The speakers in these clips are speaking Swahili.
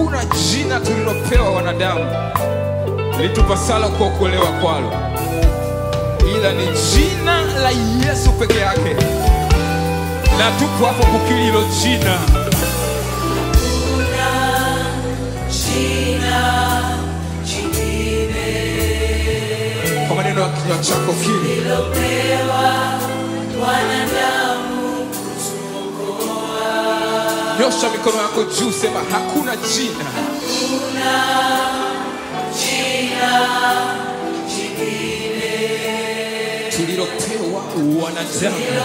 hakuna jina tulilopewa wanadamu litupasalo kuokolewa kwalo, ila ni jina la Yesu peke yake, na tupo hapo kukiri hilo jina. Kwa maneno ya kinywa chako kiri, nyosha mikono yako juu, sema hakuna jina tulilopewa wanadamu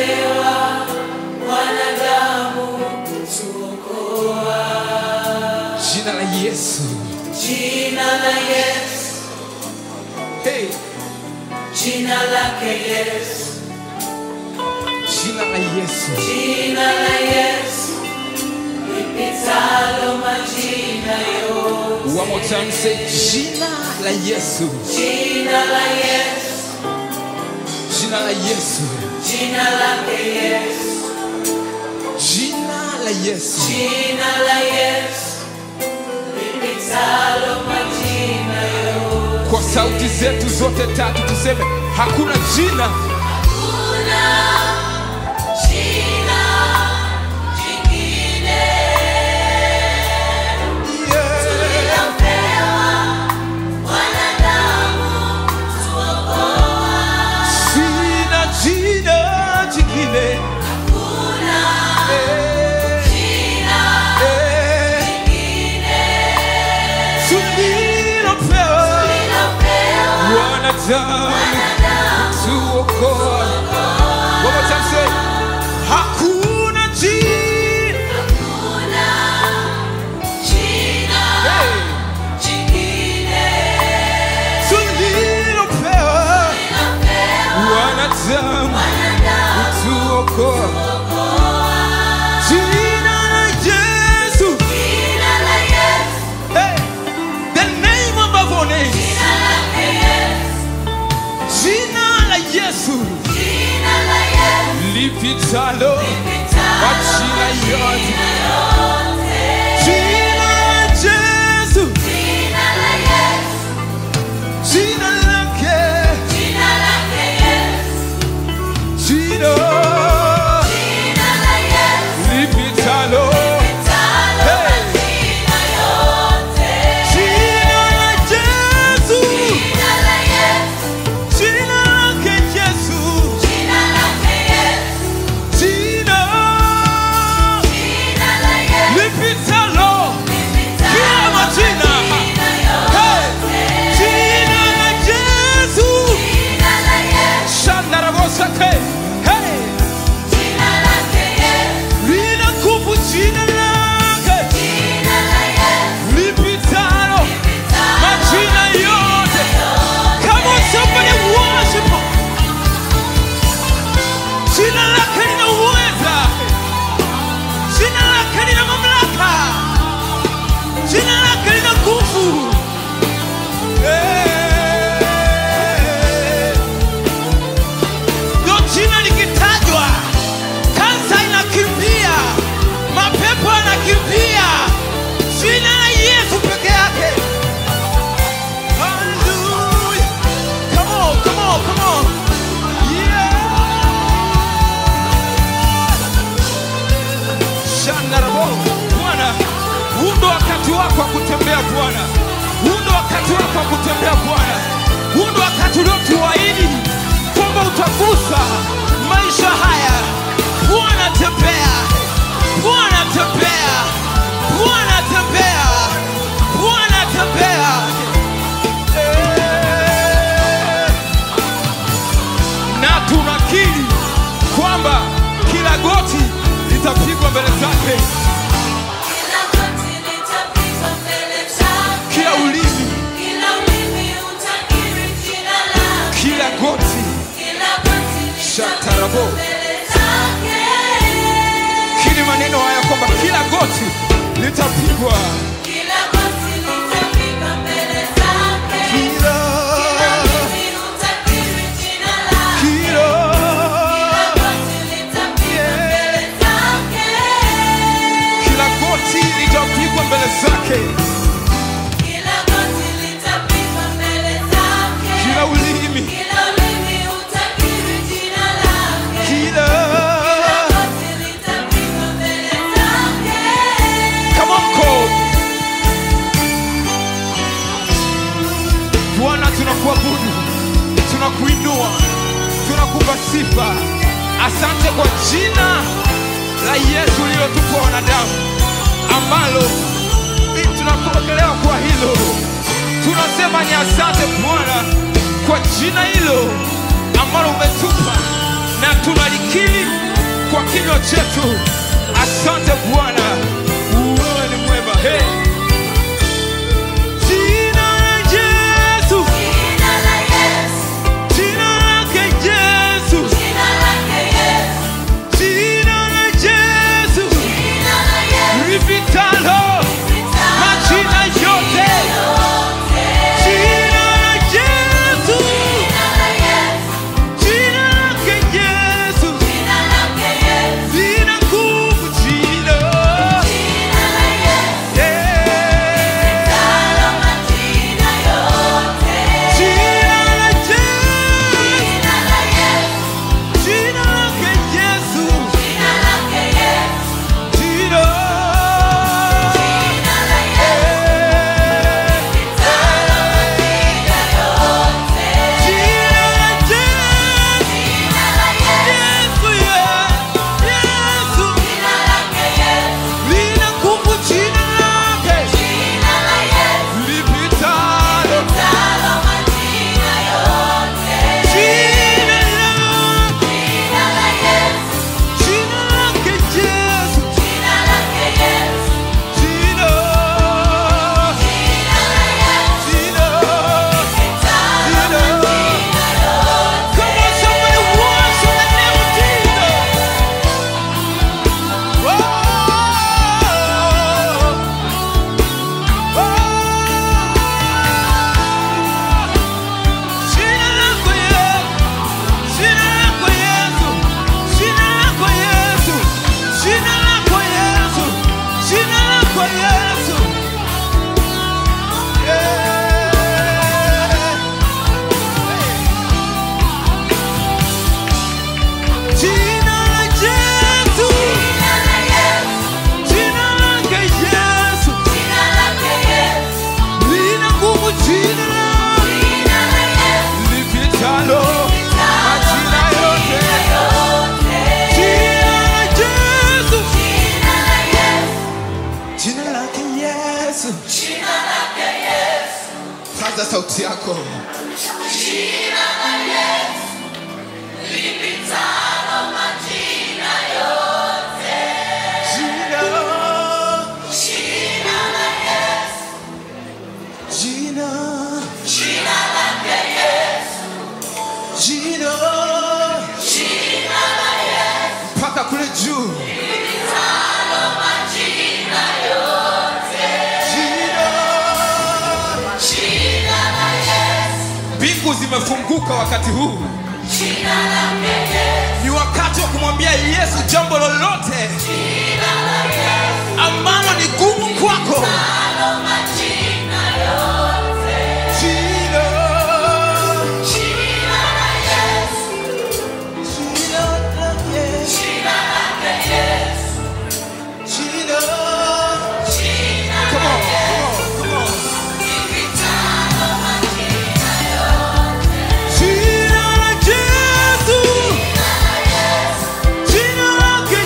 jina la Yesu. Jina la Yesu, Hey, jina lake Yesu, jina la Yesu. jina la Yesu lipitalo majina yote. One more time, say jina la Yesu. Jina la Yesu, Jina la Yesu. jina lake Yesu, Jina la Yesu. jina la Yesu lipitalo majina yote. Kwa sauti zetu zote tatu tuseme hakuna jina Hakuna jina jingine tulilopewa wanadamu kutuokoa. sina jina jingine Hakuna Eh, jina eh, jingine tulilopewa tulilopewa wanadamu wanadamu tuokoa. One more time, say hakuna jina Hakuna jina Hey, jingine tulilopewa tulilopewa wanadamu wanadamu tuokoa. Jina la Yesu. Jina la Yesu, Hey, the name above all names. jina lake Yesu, Jina la Yesu jina la Yesu lipitalo lipitalo majina yote. majina yote. Jina la Yesu, Jina la Yesu, jina lake, jina lake Yesu, jina jina la Yesu lipitalo. lipitalo Hey. majina yote. Jina la Yesu, Jina la Yesu, jina lake Yesu, jina lake Yesu, jina jina la Yesu lipitalo kila lipitalo majina. majina Hey, yote. jina la Yesu. Jina la Yesu, Shandarabosake. Hey, jina lake Yesu, lina nguvu jina lake jina la Yesu lipitalo lipitalo majina yote. Come on, somebody worship him. Jina lake lina uweza, jina lake lina mamlaka, jina lake lina nguvu. Hey. Ndio jina likitajwa, kansa inakimbia, mapepo yanakimbia. Jina la Yesu peke yake. Hallelujah. Come on, come on, come on. Yeah. Shandarabo. Bwana, huu ndo wakati wako wa kutembea Bwana. Huu ndo wakati wako wa kutembea Bwana. Huu ndo wakati uliotuahidi kwamba utagusa maisha haya. Bwana tembea, Bwana tembea, Bwana tembea, Bwana tembea. Eh. Na tunakiri kwamba kila goti litapigwa mbele zake, Kila goti litapigwa mbele zake. kila ulimi, Kila ulimi utakiri jina lake. kila goti Kila goti Shatarabo. litapigwa mbele zake. kili maneno haya kwamba kila goti litapigwa Kila goti litapigwa mbele zake. kila Kila ulimi utakiri jina lake. kila Kila goti litapigwa mbele zake. Yesu lililotupa wanadamu, ambalo tunapokelewa kwa hilo. Tunasema ni asante Bwana kwa jina hilo ambalo umetupa na tunalikiri kwa kinywa chetu. Asante Bwana, wewe ni mwema. Hey. Jina la Yesu, Jina la Yesu, jina lake Yesu, jina lake Yesu, jina la Yesu jina la Yesu, lipitalo majina yote. Jina la Yesu, jina la Yesu, jina lake Yesu jina lake Yesu, lina nguvu jina. jina la Yesu, Yeah. talo majina yote. Jina la Yesu, Jina la Yesu, jina lake Yesu jina lake Yesu, jina. jina la Yesu, talo majina yote. Jina la Yesu, Jina la Yesu, Yesu, yeah. Yesu jina lake Yesu, lina nguvu jina lake jina la Yesu, lipitalo talo majina yote. jina la Jina la Yesu, jina lake Yesu jina lake Yesu, jina jina la Yesu, jina talo majina yote. Come on, somebody worship the name of Jesus. Oh, oh. Jina lako Yesu, jina lako Yesu, jina lako Yesu, jina lako Yesu, jina lako Yesu. Yeah. Jina la Yesu, Jina la Yesu, jina lake Yesu, jina lake Yesu, lina nguvu jina jina la Yesu, lipitalo majina yote. yote. Jina la Yesu, Jina la Yesu, jina lake Yesu. jina lake Yesu, Paza sauti yako. jina la Yesu, lipitalo majina yote. Jina, Jina la Yesu, jina, jina lake Yesu, jina, jina la Yesu, mpaka kule juu. lipitalo majina yote. Jina, Jina la Yesu, mbingu zimefunguka wakati huu. jina lake Yesu, Ni wakati wa kumwambia Yesu jambo lolote jina la Yesu, ambalo ni gumu kwako. talo majina yote. Jina, Jina la Yesu, jina lake, jina lake Yesu, jina. jina Come on, come on, come on. lipitalo majina yote. Jina la Yesu, Jina la Yesu, jina lake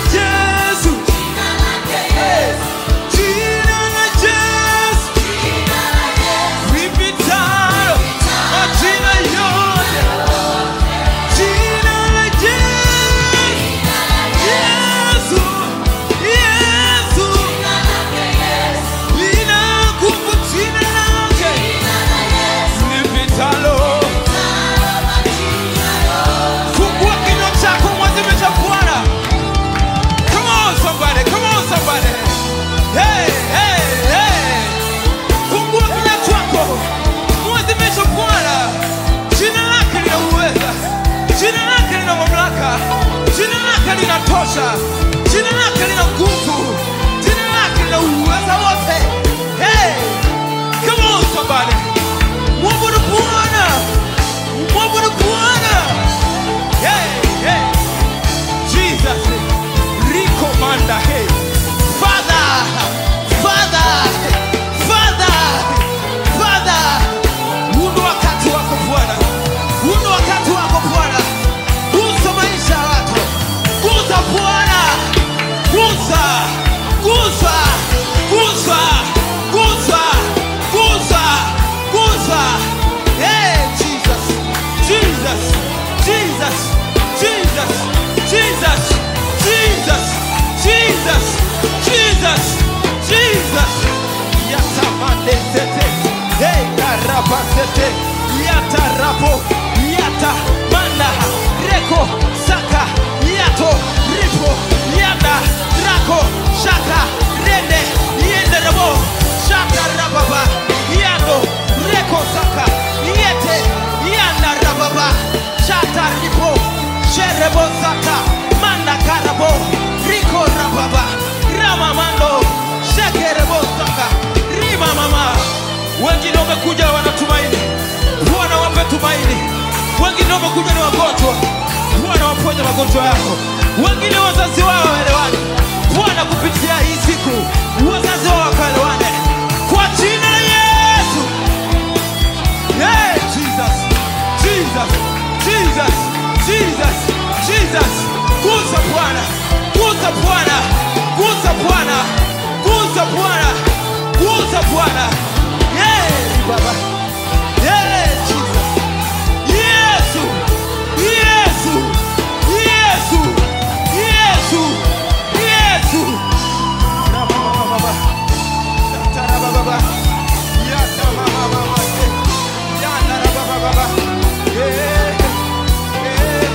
rapasete yata rapo yata mana reko saka yato ripo yanda rako shaka rende yende rabo shaka rababa yando reko saka yete yanda rababa shata ripo sherebo saka manda karabo riko rababa ramamando shekerebo saka rima mama wengine wamekuja wanatumaini bwana wape tumaini wengine wamekuja ni wagonjwa bwana waponye magonjwa yako wengine wazazi wao waelewani bwana kupitia hii siku wazazi wao wakaelewane kwa jina la yesu hey, jesus jesus jesus jesus jesus gusa bwana gusa bwana gusa bwana gusa bwana gusa bwana yeah, baba yeah, jesus yesu yesu yesu yesu yesu Ramamamamama. Shatarabababa. Yatamamamama. Yandarabababa. Yeah, yeah.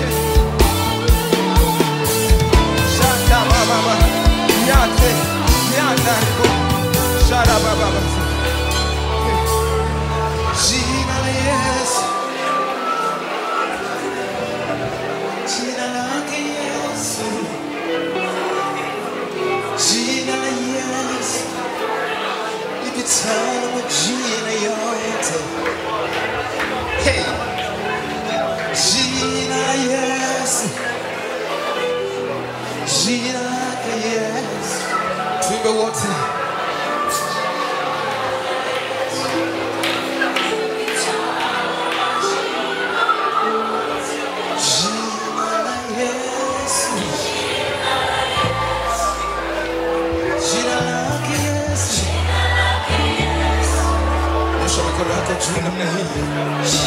Shantamamama. Yate. Yandaribo. Sharabababa. Jina la Yesu. Jina lake Yesu. Jina la Yesu. Lipitalo majina yote. Hey. Jina la Yesu. Jina lake Yesu. Tuimbe wote. Jina la Yesu. Jina lake Yesu. Nyosha mikono yako juu namna hii.